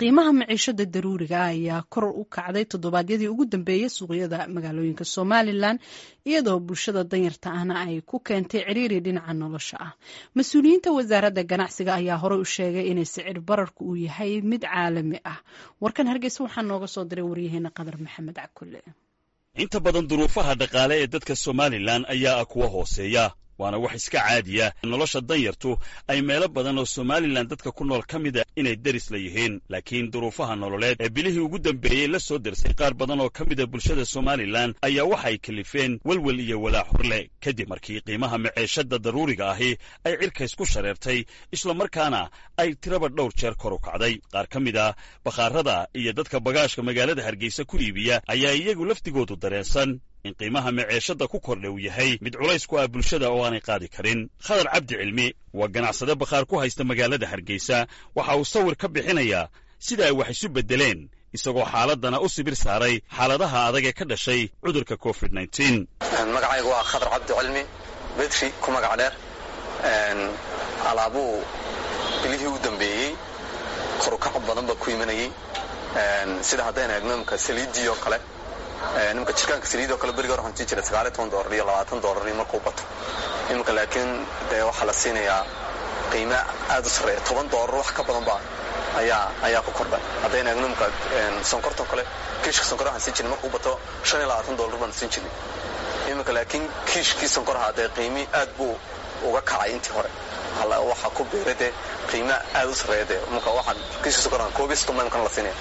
qiimaha maciishada daruuriga ayaa kor u kacday toddobaadyadii ugu dambeeyey suuqyada magaalooyinka somalilan iyadoo bulshada danyarta ahna ay ku keentay ciriiri dhinaca nolosha ah mas-uuliyiinta wasaaradda ganacsiga ayaa horey u sheegay inay sicir bararku uu yahay mid caalami ah warkan hargeysa waxaa nooga soo diray waryaheena qadar maxamed cakule inta badan duruufaha dhaqaale ee dadka somalilan ayaa ah kuwa hooseeya waana wax iska caadiya nolosha danyartu ay meelo badan oo somalilan dadka ku nool ka mida inay deris la yihiin laakiin duruufaha nololeed ee bilihii ugu dambeeyey la soo dersay qaar badan oo ka mida bulshada somalilan ayaa waxay kalifeen welwel iyo walaac horle kadib markii qiimaha maceeshada daruuriga ahi ay cirkays ku shareertay islamarkaana ay tiraba dhowr jeer kor u kacday qaar ka mid a bakhaarada iyo dadka bagaashka magaalada hargeysa ku iibiya ayaa iyagu laftigoodu dareensan in qiimaha maceeshada ku kordha uu yahay mid culays ku ah bulshada oo aanay qaadi karin khadar cabdi cilmi waa ganacsade bakhaar ku haysta magaalada hargeysa waxa uu sawir ka bixinayaa sida ay wax isu beddeleen isagoo xaaladana u sibir saaray xaaladaha adag ee ka dhashay cudurka covid magacaygu waa khadar cabdi cilmi bedri ku magac dheer alaabuu bilihii u dambeeyey korukac badan baa ku imanayey sida haddayna eegno imka saliidii oo kale nimka jirkaanka saliidoo kale beriga waxaan sii jiray sagaaliy toban doolar iyo labaatan doolar iyo markuu bato iminka laakiin dee waxaa la siinayaa qiime aad u sarreeya toban doolar wax ka badan baa ayaa ayaa ku kordhay haddayna eegno imka sonkortoo kale kiishka sonkor waxaan siin jirnay markuu bato shan iyo labaatan doolar baan siin jirnay iminka laakiin kiishkii sonkoraha dee qiimi aad buu uga kacay intii hore waxaa ku biiray dee qiime aad u sarreeya dee imka waxaan kiishka sonkoraha koobiyo soddon baa imkana la siinaya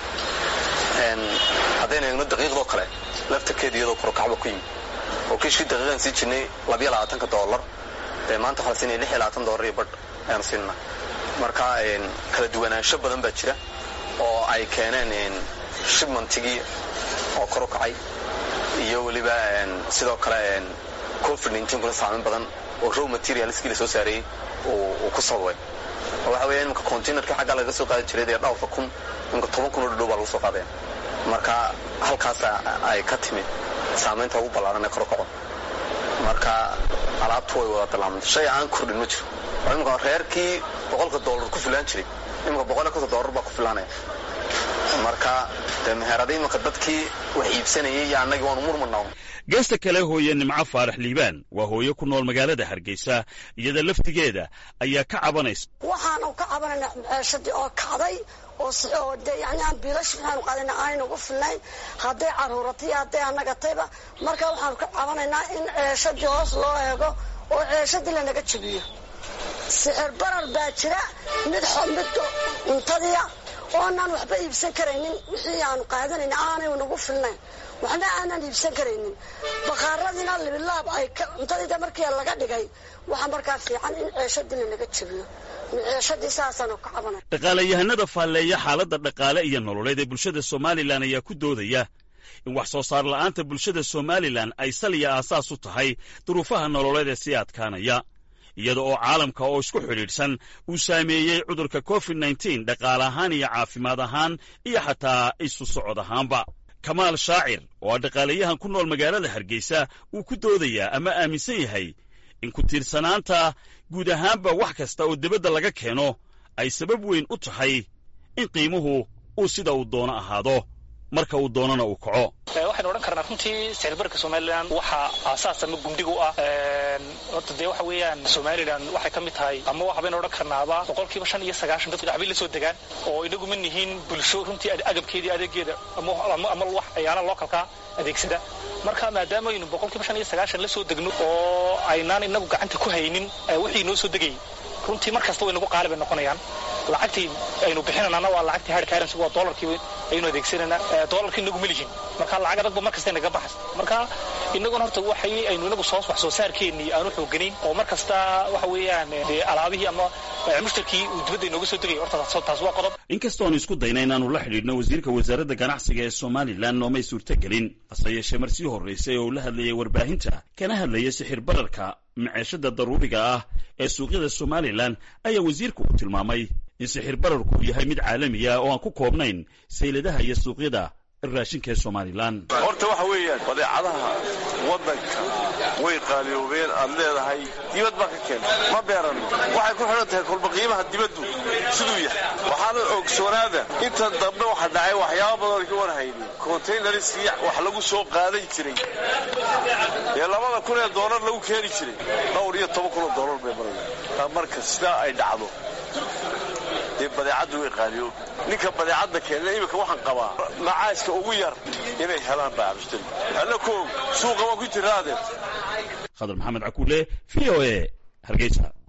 haddayna eegno daqiiqdoo kale laftarkeeda iyadoo korokacba ku yimi oo kiishkii daqiiqaan sii jirnay labiyo labaatanka doolar dee maanta waxaa la siinaya lix iyo labaatan doolar iyo badh ayaanu siinana marka kala duwanaansho badan baa jira oo ay keeneen shibmantigii oo kor u kacay iyo weliba sidoo kale covid kuna saameyn badan oo row materialskii la soo saareeyey uu ku sababay oo waxa weya iminka containerkii xaggaa laga soo qaadi jiray dee dhowrka kun iminka toban kun oo dhadhow baa lagu soo qaadaya marka halkaas ay ka timid saamaynta ugu ballaaran ee kor kaco marka alaabtu way wada bilaamantay shay aan kordhin ma jiro oo imika reerkii boqolka doolar ku filaan jiray imika boqol iyo konton doolar baa ku filaanaya marka dee meherada iminka dadkii wax iibsanayay iyo annagii waanu murmurnaa geesta kale hooye nimco faarax liibaan waa hooye ku nool magaalada hargeysa iyada laftigeeda ayaa ka cabanaysa waxaanu ka cabanayna maceeshadii oo kacday oo de yani aan biilash waxaanu qaadayna aynu ugu filnayn hadday caruuratay hadday anagatayba marka waxaanu ka cabanaynaa in ceeshadii hoos loo eego oo ceeshadii lanaga jabiyo sixir barar baa jira mid mid cuntadiia oonaan waxba iibsan karaynin wixii aanu qaadanayna aanay nagu filnayn waxna aanaan iibsan karaynin bakhaaradiina libilaab ay cuntadiida markii laga dhigay waxaa markaa fiican in ceeshadii lanaga jabiyo dhaqaalayahanada faalleeya xaaladda dhaqaale iyo nololeed ee bulshada somalilan ayaa ku doodaya in wax soo saar la'aanta bulshada somalilan ay saliya aasaas u tahay duruufaha nololeed ee sii adkaanaya iyada oo caalamka oo isku xidhiidhsan uu saameeyey cudurka covid nneteen dhaqaale ahaan iyo caafimaad ahaan iyo xataa isu socod ahaanba kamaal shaacir oo ah dhaqaalayahan ku nool magaalada hargeysa uu ku doodayaa ama aaminsan yahay in ku tiirsanaanta guud ahaanba wax kasta oo dibadda laga keeno ay sabab weyn u tahay in qiimuhu uu sida uu doono ahaado marka uu doonana uu kaco waxaynu odhan karnaa runtii sicirbarka somalilan waxaa aasaas ama gundhig u ah horta dee waxa weeyaan somalilan waxay ka mid tahay ama waxbaynu odhan karnaaba boqolkiiba shan iyo sagaashan dadku dacbay la soo degaan oo inagu ma nihiin bulsho runtii agabkeedii adeegeeda ama wax ayaana lookalkaa adeegsada marka maadaama aynu boqolkiiba shan iyo sagaashan la soo degno oo aynaan inagu gacanta ku haynin wixii noo soo degayay runtii mar kasta way nagu qaali bay noqonayaan lacagtii aynu bixinanana waa lacagtii hard currency waa doolarkii aynu adeegsanayna doolarkii inagu ma lihin marka lacag adagba mar kasta inaga baxas marka inaguna horta waxay aynu inagu soo wax soo saarkeennii aanu xooganayn oo mar kasta waxa weeyaan dee alaabihii ama mushtarkii uu dibadda inooga soo degay horta taas waa qodob inkastoonu isku dayna inaanu la xidhiidhno wasiirka wasaaradda ganacsiga ee somalilan noomay suurtagelin hase yeeshee mar sii horraysay oo uu la hadlayay warbaahinta kana hadlayay sixir bararka maceeshada daruuriga ah ee suuqyada somalilan ayaa wasiirku uu tilmaamay in sixir bararku uu yahay mid caalami ah oo aan ku koobnayn sayladaha iyo suuqyada raashinka ee somalilan horta waxa weeyaan badeecadaha waddanka way qaaliyoobeen aad leedahay dibad baa ka keentay ma beeranno waxay ku xidhan tahay kolba qiimaha dibaddu siduu yahay waxaana ogsoonaada inta dambe waxa dhacay waxyaaba badan ka warhaynin contaynarsii wax lagu soo qaadan jiray ee labada kun ee doolar lagu keeni jiray dhowr iyo toban kun oo doolar bay maraya marka sidaa ay dhacdo dee badeecaddu way qaaliyo ninka badeecadda keena iminka waxaan qabaa macaaska ugu yar inay helaan baa cabshtari alla koog suuqa waa ku jiraadeed khadar maxamed cakuule v o e hargeysa